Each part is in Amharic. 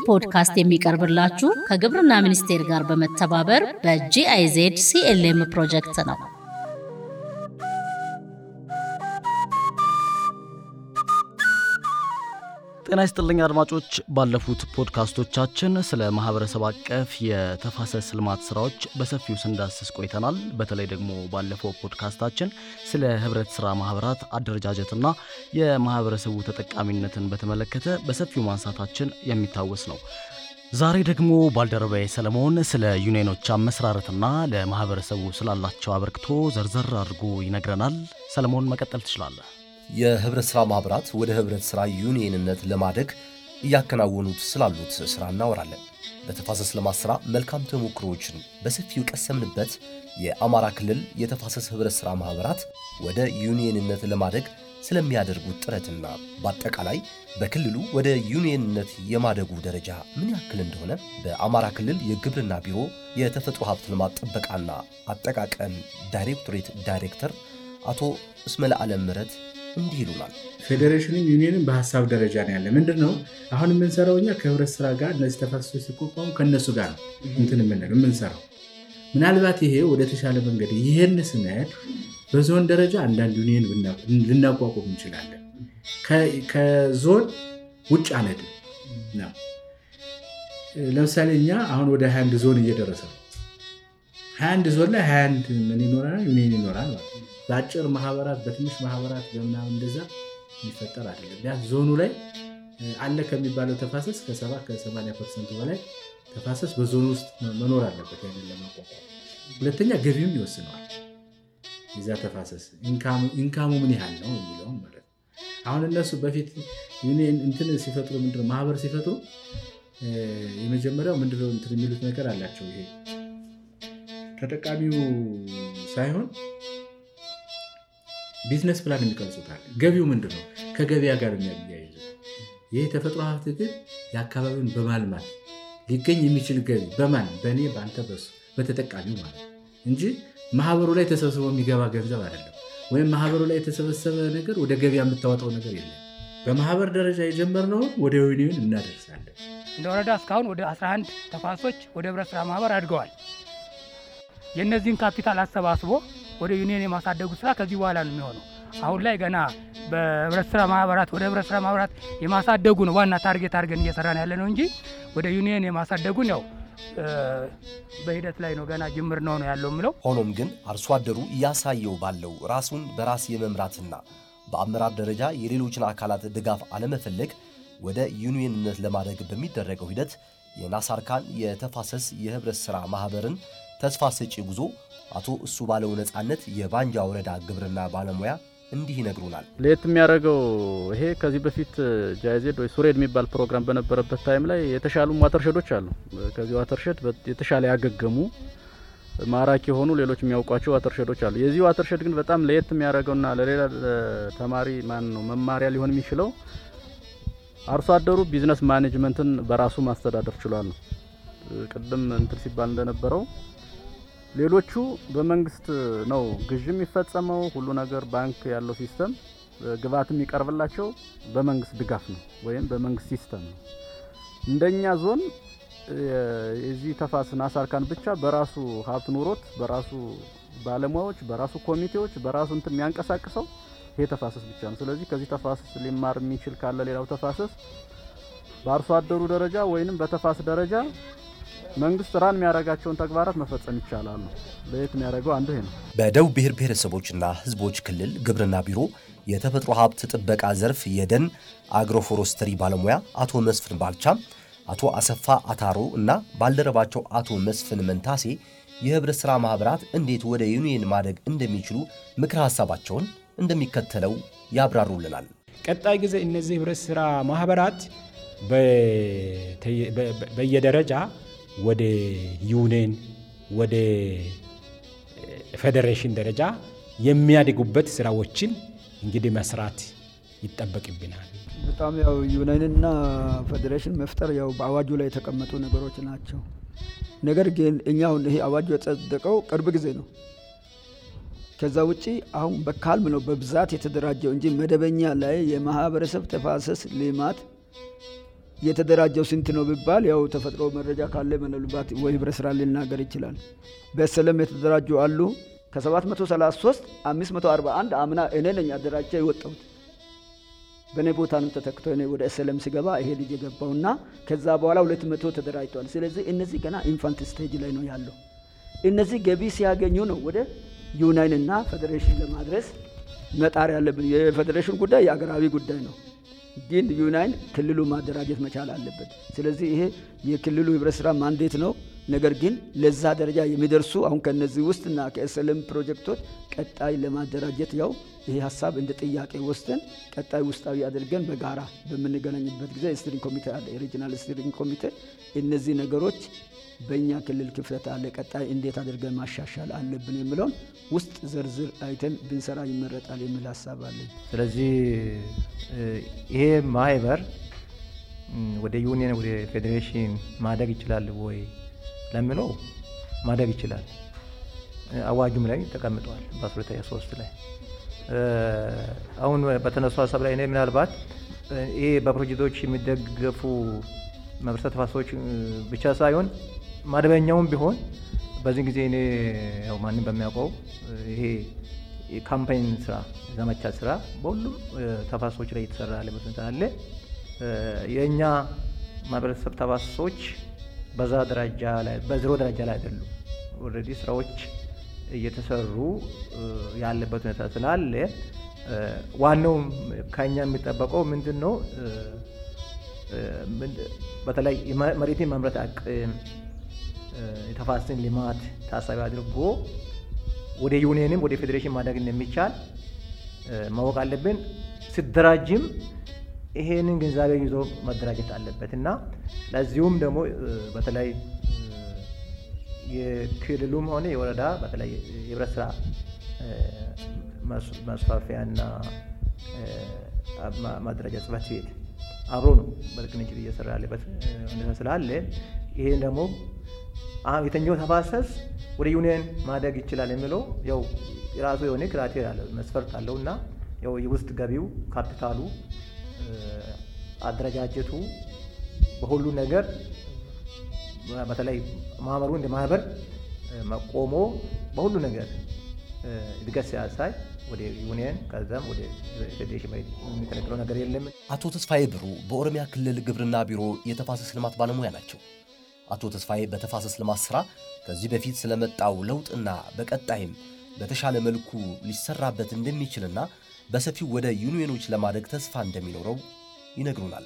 ፖድካስት የሚቀርብላችሁ ከግብርና ሚኒስቴር ጋር በመተባበር በጂአይዜድ ሲኤልኤም ፕሮጀክት ነው። ጤና ይስጥልኝ አድማጮች። ባለፉት ፖድካስቶቻችን ስለ ማህበረሰብ አቀፍ የተፋሰስ ልማት ስራዎች በሰፊው ስንዳስስ ቆይተናል። በተለይ ደግሞ ባለፈው ፖድካስታችን ስለ ህብረት ስራ ማህበራት አደረጃጀትና የማህበረሰቡ ተጠቃሚነትን በተመለከተ በሰፊው ማንሳታችን የሚታወስ ነው። ዛሬ ደግሞ ባልደረባዬ ሰለሞን ስለ ዩኒየኖች አመሰራረትና ለማህበረሰቡ ስላላቸው አበርክቶ ዘርዘር አድርጎ ይነግረናል። ሰለሞን መቀጠል ትችላለህ። የህብረት ሥራ ማኅበራት ወደ ህብረት ሥራ ዩኒየንነት ለማደግ እያከናወኑት ስላሉት ሥራ እናወራለን። በተፋሰስ ልማት ሥራ መልካም ተሞክሮዎችን በሰፊው ቀሰምንበት የአማራ ክልል የተፋሰስ ህብረት ሥራ ማኅበራት ወደ ዩኒየንነት ለማደግ ስለሚያደርጉት ጥረትና በአጠቃላይ በክልሉ ወደ ዩኒየንነት የማደጉ ደረጃ ምን ያክል እንደሆነ በአማራ ክልል የግብርና ቢሮ የተፈጥሮ ሀብት ልማት ጥበቃና አጠቃቀም ዳይሬክቶሬት ዳይሬክተር አቶ እስመለ ዓለም ምረት እንዲህ ይሉናል። ፌዴሬሽንም ዩኒየንም በሀሳብ ደረጃ ነው ያለ። ምንድን ነው አሁን የምንሰራው እኛ ከህብረት ስራ ጋር እነዚህ ተፋሰሶች ሲቋቋሙ ከእነሱ ጋር ነው እንትን የምንለው የምንሰራው። ምናልባት ይሄ ወደ ተሻለ መንገድ ይህን ስንሄድ በዞን ደረጃ አንዳንድ ዩኒየን ልናቋቁም እንችላለን። ከዞን ውጭ አንሄድም ነው። ለምሳሌ እኛ አሁን ወደ 21 ዞን እየደረሰ ነው። 21 ዞን ላይ 21 ምን ይኖራል? ዩኒየን ይኖራል ማለት ነው። በአጭር ማህበራት በትንሽ ማህበራት በምናምን እንደዛ የሚፈጠር አይደለም። ቢያንስ ዞኑ ላይ አለ ከሚባለው ተፋሰስ ከሰባ ከሰማንያ ፐርሰንቱ በላይ ተፋሰስ በዞኑ ውስጥ መኖር አለበት ያንን ለማቋቋም። ሁለተኛ ገቢውም ይወስነዋል። የዛ ተፋሰስ ኢንካሙ ምን ያህል ነው የሚለውም ማለት ነው። አሁን እነሱ በፊት ዩኒየን እንትን ሲፈጥሩ ምንድነው ማህበር ሲፈጥሩ የመጀመሪያው ምንድነው እንትን የሚሉት ነገር አላቸው። ይሄ ተጠቃሚው ሳይሆን ቢዝነስ ፕላን የሚቀርጹታል። ገቢው ምንድን ነው? ከገበያ ጋር የሚያያይዙት። ይህ የተፈጥሮ ሀብት ግን የአካባቢውን በማልማት ሊገኝ የሚችል ገቢ በማን በእኔ በአንተ በሱ በተጠቃሚው ማለት ነው እንጂ ማህበሩ ላይ ተሰብስቦ የሚገባ ገንዘብ አይደለም። ወይም ማህበሩ ላይ የተሰበሰበ ነገር ወደ ገበያ የምታወጣው ነገር የለም። በማህበር ደረጃ የጀመርነውን ወደ ዩኒየን እናደርሳለን። እንደ ወረዳ እስካሁን ወደ 11 ተፋሰሶች ወደ ህብረት ስራ ማህበር አድገዋል። የእነዚህን ካፒታል አሰባስቦ ወደ ዩኒየን የማሳደጉ ስራ ከዚህ በኋላ ነው የሚሆነው። አሁን ላይ ገና በህብረት ስራ ማህበራት ወደ ህብረት ስራ ማህበራት የማሳደጉ ነው ዋና ታርጌት አድርገን እየሰራን ያለ ነው እንጂ ወደ ዩኒየን የማሳደጉን ያው በሂደት ላይ ነው፣ ገና ጅምር ነው ነው ያለው የምለው። ሆኖም ግን አርሶ አደሩ እያሳየው ባለው ራሱን በራስ የመምራትና በአመራር ደረጃ የሌሎችን አካላት ድጋፍ አለመፈለግ ወደ ዩኒየንነት ለማደግ በሚደረገው ሂደት የናሳርካን የተፋሰስ የህብረት ሥራ ማኅበርን ተስፋ ሰጪ ጉዞ አቶ እሱ ባለው ነጻነት የባንጃ ወረዳ ግብርና ባለሙያ እንዲህ ይነግሩናል። ለየት የሚያደርገው ይሄ ከዚህ በፊት ጃይዜድ ወይ ሱሬድ የሚባል ፕሮግራም በነበረበት ታይም ላይ የተሻሉ ዋተርሸዶች አሉ። ከዚህ ዋተርሸድ የተሻለ ያገገሙ ማራኪ የሆኑ ሌሎች የሚያውቋቸው ዋተርሸዶች አሉ። የዚህ ዋተርሸድ ግን በጣም ለየት የሚያደርገውና ለሌላ ተማሪ ማን ነው መማሪያ ሊሆን የሚችለው አርሶ አደሩ ቢዝነስ ማኔጅመንትን በራሱ ማስተዳደር ችሏል ነው። ቅድም እንትን ሲባል እንደነበረው ሌሎቹ በመንግስት ነው ግዥ የሚፈጸመው ሁሉ ነገር ባንክ ያለው ሲስተም ግብአት የሚቀርብላቸው በመንግስት ድጋፍ ነው ወይም በመንግስት ሲስተም ነው። እንደኛ ዞን የዚህ ተፋሰስ ናሳርካን ብቻ በራሱ ሀብት ኑሮት በራሱ ባለሙያዎች በራሱ ኮሚቴዎች በራሱ እንትን የሚያንቀሳቅሰው ይሄ ተፋሰስ ብቻ ነው። ስለዚህ ከዚህ ተፋሰስ ሊማር የሚችል ካለ ሌላው ተፋሰስ በአርሶ አደሩ ደረጃ ወይንም በተፋሰስ ደረጃ መንግስት ራን የሚያደርጋቸውን ተግባራት መፈጸም ይቻላል ነው። ለየት የሚያደርገው አንዱ ይሄ ነው። በደቡብ ብሔር ብሔረሰቦችና ሕዝቦች ክልል ግብርና ቢሮ የተፈጥሮ ሀብት ጥበቃ ዘርፍ የደን አግሮፎረስትሪ ባለሙያ አቶ መስፍን ባልቻም፣ አቶ አሰፋ አታሮ እና ባልደረባቸው አቶ መስፍን መንታሴ የህብረት ሥራ ማኅበራት እንዴት ወደ ዩኒየን ማደግ እንደሚችሉ ምክረ ሐሳባቸውን እንደሚከተለው ያብራሩልናል። ቀጣይ ጊዜ እነዚህ ህብረት ሥራ ማኅበራት በየደረጃ ወደ ዩኒየን ወደ ፌዴሬሽን ደረጃ የሚያድጉበት ስራዎችን እንግዲህ መስራት ይጠበቅብናል። በጣም ያው ዩኒየንና ፌዴሬሽን መፍጠር ያው በአዋጁ ላይ የተቀመጡ ነገሮች ናቸው። ነገር ግን እኛ አሁን ይሄ አዋጁ የጸደቀው ቅርብ ጊዜ ነው። ከዛ ውጪ አሁን በካልም ነው በብዛት የተደራጀው እንጂ መደበኛ ላይ የማህበረሰብ ተፋሰስ ልማት የተደራጀው ስንት ነው ቢባል ያው ተፈጥሮ መረጃ ካለ ምናልባት ወይ ህብረት ስራ ሊናገር ይችላል። በሰለም የተደራጁ አሉ። ከ733 541 አምና እኔ ነኝ አደራጃ የወጣሁት በእኔ ቦታ ነው ተተክቶ እኔ ወደ ኤስኤልኤም ሲገባ ይሄ ልጅ የገባውና ከዛ በኋላ ሁለት መቶ ተደራጅተዋል። ስለዚህ እነዚህ ገና ኢንፋንት ስቴጅ ላይ ነው ያለው። እነዚህ ገቢ ሲያገኙ ነው ወደ ዩናይን እና ፌዴሬሽን ለማድረስ መጣር ያለብን። የፌዴሬሽን ጉዳይ የአገራዊ ጉዳይ ነው፣ ግን ዩናይን ክልሉ ማደራጀት መቻል አለበት። ስለዚህ ይሄ የክልሉ ህብረት ስራ ማንዴት ነው። ነገር ግን ለዛ ደረጃ የሚደርሱ አሁን ከነዚህ ውስጥና ከኤስኤልኤም ፕሮጀክቶች ቀጣይ ለማደራጀት ያው ይሄ ሀሳብ እንደ ጥያቄ ወስደን ቀጣይ ውስጣዊ አድርገን በጋራ በምንገናኝበት ጊዜ ስትሪንግ ኮሚቴ አለ፣ የሪጂናል ስትሪንግ ኮሚቴ እነዚህ ነገሮች በእኛ ክልል ክፍተት አለ፣ ቀጣይ እንዴት አድርገን ማሻሻል አለብን የሚለውን ውስጥ ዝርዝር አይተን ብንሰራ ይመረጣል የሚል ሀሳብ አለኝ። ስለዚህ ይሄ ማህበር ወደ ዩኒየን ወደ ፌዴሬሽን ማደግ ይችላል ወይ ለሚለው ማደግ ይችላል። አዋጁም ላይ ተቀምጠዋል በ2003 ላይ አሁን በተነሱ ሀሳብ ላይ እኔ ምናልባት ይሄ በፕሮጀክቶች የሚደገፉ ማህበረሰብ ተፋሰሶች ብቻ ሳይሆን መደበኛውም ቢሆን በዚህ ጊዜ እኔ ያው ማንም በሚያውቀው ይሄ የካምፓይን ስራ ዘመቻ ስራ በሁሉም ተፋሰሶች ላይ እየተሰራ ያለበት ሁኔታ አለ። የእኛ ማህበረሰብ ተፋሰሶች በዛ ደረጃ ላይ በዜሮ ደረጃ ላይ አይደሉም። ኦልሬዲ ስራዎች እየተሰሩ ያለበት ሁኔታ ስላለ ዋናው ከኛ የሚጠበቀው ምንድን ነው? በተለይ መሬትን ማምረት አቅም የተፋሰስን ልማት ታሳቢ አድርጎ ወደ ዩኒየንም ወደ ፌዴሬሽን ማደግ እንደሚቻል ማወቅ አለብን። ሲደራጅም ይሄንን ግንዛቤ ይዞ መደራጀት አለበት እና ለዚሁም ደግሞ በተለይ የክልሉም ሆነ የወረዳ በተለይ የህብረት ስራ ማስፋፊያና ማደራጃ ጽሕፈት ቤት አብሮ ነው በቅንጅት እየሰራ ያለበት ሁኔታ ስላለ ይሄን ደግሞ የተኛው ተፋሰስ ወደ ዩኒየን ማደግ ይችላል የሚለው ያው የራሱ የሆነ ክራቴሪያ አለ መስፈርት አለው እና ያው የውስጥ ገቢው ካፒታሉ አደረጃጀቱ በሁሉ ነገር በተለይ ማህበሩ እንደ ማህበር መቆሞ በሁሉ ነገር እድገት ሲያሳይ ወደ ዩኒየን ከዛም ወደ ፌዴሬሽን የሚከለክለው ነገር የለም። አቶ ተስፋዬ ብሩ በኦሮሚያ ክልል ግብርና ቢሮ የተፋሰስ ልማት ባለሙያ ናቸው። አቶ ተስፋዬ በተፋሰስ ልማት ስራ ከዚህ በፊት ስለመጣው ለውጥና በቀጣይም በተሻለ መልኩ ሊሰራበት እንደሚችልና በሰፊው ወደ ዩኒየኖች ለማደግ ተስፋ እንደሚኖረው ይነግሩናል።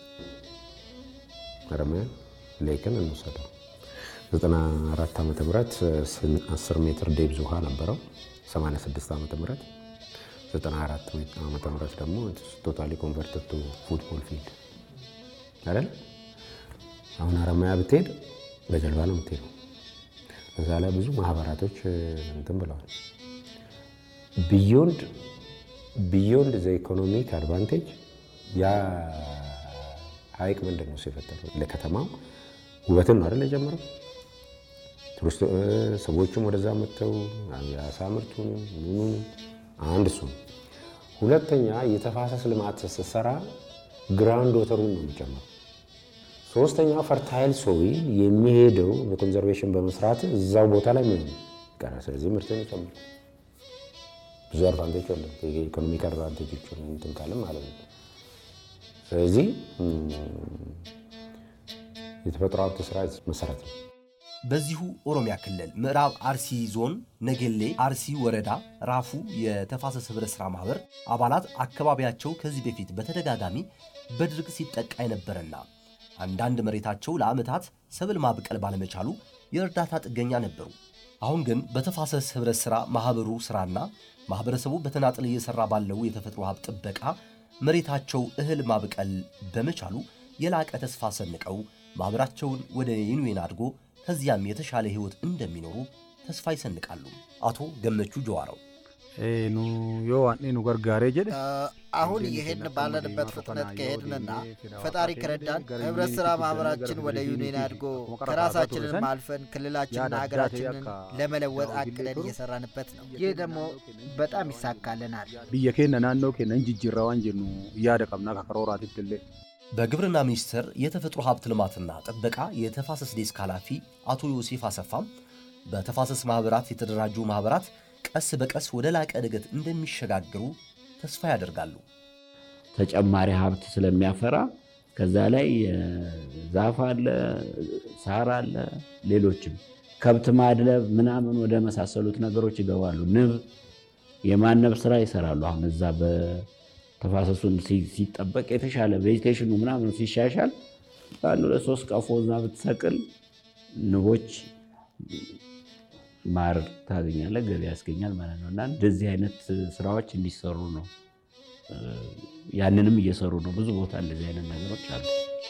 ኦሮሚያ ሌክን እንውሰደው 94 ዓመተ ምህረት 10 ሜትር ዴብዝ ውሃ ነበረው። 86 ዓመተ ምህረት 94 ዓመተ ምህረት ደግሞ ቶታሊ ኮንቨርትድ ቱ ፉትቦል ፊልድ አይደል? አሁን ሀረማያ ብትሄድ በጀልባ ነው የምትሄደው። እዛ ላይ ብዙ ማህበራቶች እንትን ብለዋል። ቢዮንድ ቢዮንድ ዘ ኢኮኖሚክ አድቫንቴጅ ያ ሀይቅ ምንድን ነው የፈጠረው? ለከተማው ውበትን ነው አይደል የጀመረው። ሰዎቹም ወደዛ መጥተው የአሳ ምርቱን ምኑን አንድ እሱ ነው። ሁለተኛ የተፋሰስ ልማት ስትሰራ ግራውንድ ወተሩን ነው የሚጨምረው። ሶስተኛ ፈርታይል ሶይል የሚሄደው በኮንዘርቬሽን በመስራት እዛው ቦታ ላይ ምን ይቀራል። ስለዚህ ምርትን ይጨምራል። ብዙ አድቫንቴጅ አለ። የኢኮኖሚክ አድቫንቴጆች እንትን ካለ ማለት ነው። ስለዚህ የተፈጥሮ ሀብት ስራ መሰረት ነው። በዚሁ ኦሮሚያ ክልል ምዕራብ አርሲ ዞን ነገሌ አርሲ ወረዳ ራፉ የተፋሰስ ህብረት ሥራ ማኅበር አባላት አካባቢያቸው ከዚህ በፊት በተደጋጋሚ በድርቅ ሲጠቃ የነበረና አንዳንድ መሬታቸው ለዓመታት ሰብል ማብቀል ባለመቻሉ የእርዳታ ጥገኛ ነበሩ። አሁን ግን በተፋሰስ ህብረት ሥራ ማኅበሩ ሥራና ማኅበረሰቡ በተናጥል እየሠራ ባለው የተፈጥሮ ሀብት ጥበቃ መሬታቸው እህል ማብቀል በመቻሉ የላቀ ተስፋ ሰንቀው ማኅበራቸውን ወደ ዩኒየን አድጎ ከዚያም የተሻለ ህይወት እንደሚኖሩ ተስፋ ይሰንቃሉ። አቶ ገመቹ ጀዋረው ኑ ዮ ዋኔ ኑ ገርጋሬ ጀደ አሁን ይህን ባለንበት ፍጥነት ከሄድንና ፈጣሪ ከረዳን ህብረት ስራ ማህበራችን ወደ ዩኒየን አድጎ ከራሳችንን አልፈን ክልላችንና ሀገራችንን ለመለወጥ አቅደን እየሰራንበት ነው። ይህ ደግሞ በጣም ይሳካልናል። ብየ ኬነ ናኖ ኬነ እንጅጅራ ዋን ጀኑ እያደ ቀብና ከከሮራት ትለ በግብርና ሚኒስቴር የተፈጥሮ ሀብት ልማትና ጥበቃ የተፋሰስ ዴስክ ኃላፊ አቶ ዮሴፍ አሰፋም በተፋሰስ ማኅበራት የተደራጁ ማኅበራት ቀስ በቀስ ወደ ላቀ እድገት እንደሚሸጋገሩ ተስፋ ያደርጋሉ። ተጨማሪ ሀብት ስለሚያፈራ ከዛ ላይ ዛፍ አለ፣ ሳር አለ፣ ሌሎችም ከብት ማድለብ ምናምን ወደ መሳሰሉት ነገሮች ይገባሉ። ንብ የማነብ ስራ ይሰራሉ። አሁን እዛ በተፋሰሱን ሲጠበቅ የተሻለ ቬጂቴሽኑ ምናምን ሲሻሻል አንድ ሁለት ሶስት ቀፎ እዛ ብትሰቅል ንቦች ማር ታገኛለህ፣ ገቢ ያስገኛል ማለት ነው። እና እንደዚህ አይነት ስራዎች እንዲሰሩ ነው። ያንንም እየሰሩ ነው። ብዙ ቦታ እንደዚህ አይነት ነገሮች አሉ።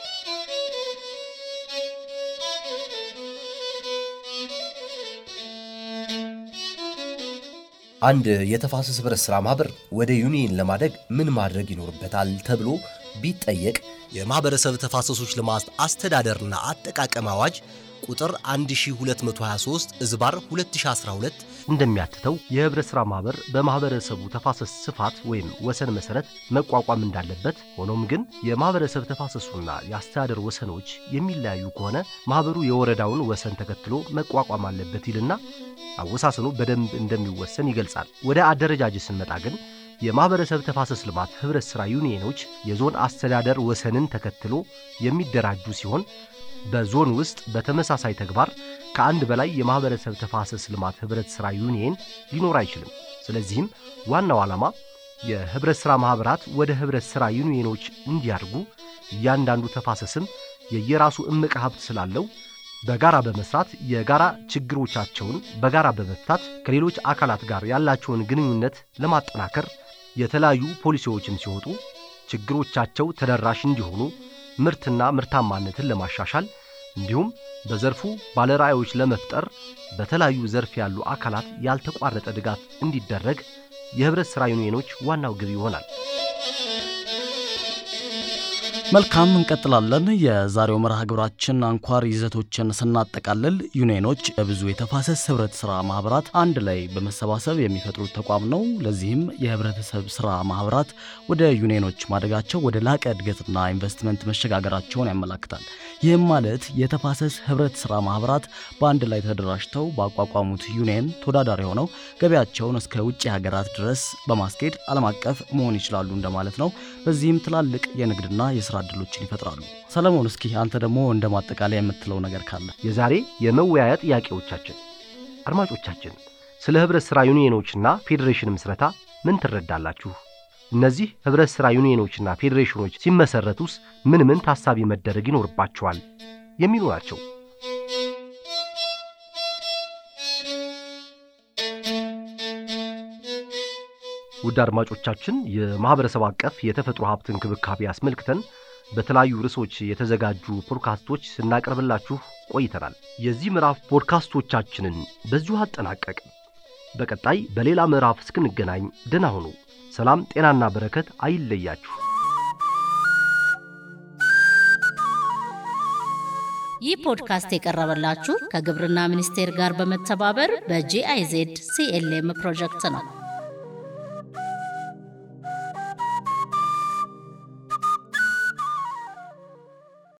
አንድ የተፋሰስ ህብረት ሥራ ማኅበር ወደ ዩኒየን ለማደግ ምን ማድረግ ይኖርበታል ተብሎ ቢጠየቅ የማኅበረሰብ ተፋሰሶች ልማት አስተዳደርና አጠቃቀም አዋጅ ቁጥር 1223 እዝባር 2012 እንደሚያትተው የህብረት ሥራ ማኅበር በማኅበረሰቡ ተፋሰስ ስፋት ወይም ወሰን መሠረት መቋቋም እንዳለበት፣ ሆኖም ግን የማኅበረሰብ ተፋሰሱና የአስተዳደር ወሰኖች የሚለያዩ ከሆነ ማኅበሩ የወረዳውን ወሰን ተከትሎ መቋቋም አለበት ይልና አወሳሰኑ በደንብ እንደሚወሰን ይገልጻል። ወደ አደረጃጀት ስንመጣ ግን የማኅበረሰብ ተፋሰስ ልማት ኅብረት ሥራ ዩኒየኖች የዞን አስተዳደር ወሰንን ተከትሎ የሚደራጁ ሲሆን በዞን ውስጥ በተመሳሳይ ተግባር ከአንድ በላይ የማኅበረሰብ ተፋሰስ ልማት ኅብረት ሥራ ዩኒየን ሊኖር አይችልም። ስለዚህም ዋናው ዓላማ የኅብረት ሥራ ማኅበራት ወደ ኅብረት ሥራ ዩኒየኖች እንዲያድጉ እያንዳንዱ ተፋሰስም የየራሱ እምቅ ሀብት ስላለው በጋራ በመስራት የጋራ ችግሮቻቸውን በጋራ በመፍታት ከሌሎች አካላት ጋር ያላቸውን ግንኙነት ለማጠናከር የተለያዩ ፖሊሲዎችም ሲወጡ ችግሮቻቸው ተደራሽ እንዲሆኑ ምርትና ምርታማነትን ለማሻሻል እንዲሁም በዘርፉ ባለራዕዮች ለመፍጠር በተለያዩ ዘርፍ ያሉ አካላት ያልተቋረጠ ድጋፍ እንዲደረግ የኅብረት ሥራ ዩኒየኖች ዋናው ግብ ይሆናል። መልካም እንቀጥላለን። የዛሬው መርሃ ግብራችን አንኳር ይዘቶችን ስናጠቃልል ዩኒየኖች የብዙ የተፋሰስ ህብረት ስራ ማህበራት አንድ ላይ በመሰባሰብ የሚፈጥሩት ተቋም ነው። ለዚህም የህብረተሰብ ስራ ማህበራት ወደ ዩኒየኖች ማደጋቸው ወደ ላቀ እድገትና ኢንቨስትመንት መሸጋገራቸውን ያመላክታል። ይህም ማለት የተፋሰስ ህብረት ስራ ማህበራት በአንድ ላይ ተደራጅተው ባቋቋሙት ዩኒየን ተወዳዳሪ ሆነው ገበያቸውን እስከ ውጭ ሀገራት ድረስ በማስኬድ ዓለም አቀፍ መሆን ይችላሉ እንደማለት ነው። በዚህም ትላልቅ የንግድና የስራ እድሎችን ይፈጥራሉ። ሰለሞን፣ እስኪ አንተ ደግሞ እንደ ማጠቃለያ የምትለው ነገር ካለ? የዛሬ የመወያያ ጥያቄዎቻችን አድማጮቻችን፣ ስለ ህብረት ሥራ ዩኒየኖችና ፌዴሬሽን ምስረታ ምን ትረዳላችሁ? እነዚህ ህብረት ሥራ ዩኒየኖችና ፌዴሬሽኖች ሲመሰረቱስ ምን ምን ታሳቢ መደረግ ይኖርባቸዋል? የሚሉ ናቸው። ውድ አድማጮቻችን የማኅበረሰብ አቀፍ የተፈጥሮ ሀብት እንክብካቤ አስመልክተን በተለያዩ ርዕሶች የተዘጋጁ ፖድካስቶች ስናቀርብላችሁ ቆይተናል። የዚህ ምዕራፍ ፖድካስቶቻችንን በዚሁ አጠናቀቅን። በቀጣይ በሌላ ምዕራፍ እስክንገናኝ ደህና ሁኑ። ሰላም፣ ጤናና በረከት አይለያችሁ። ይህ ፖድካስት የቀረበላችሁ ከግብርና ሚኒስቴር ጋር በመተባበር በጂአይዜድ ሲኤልኤም ፕሮጀክት ነው።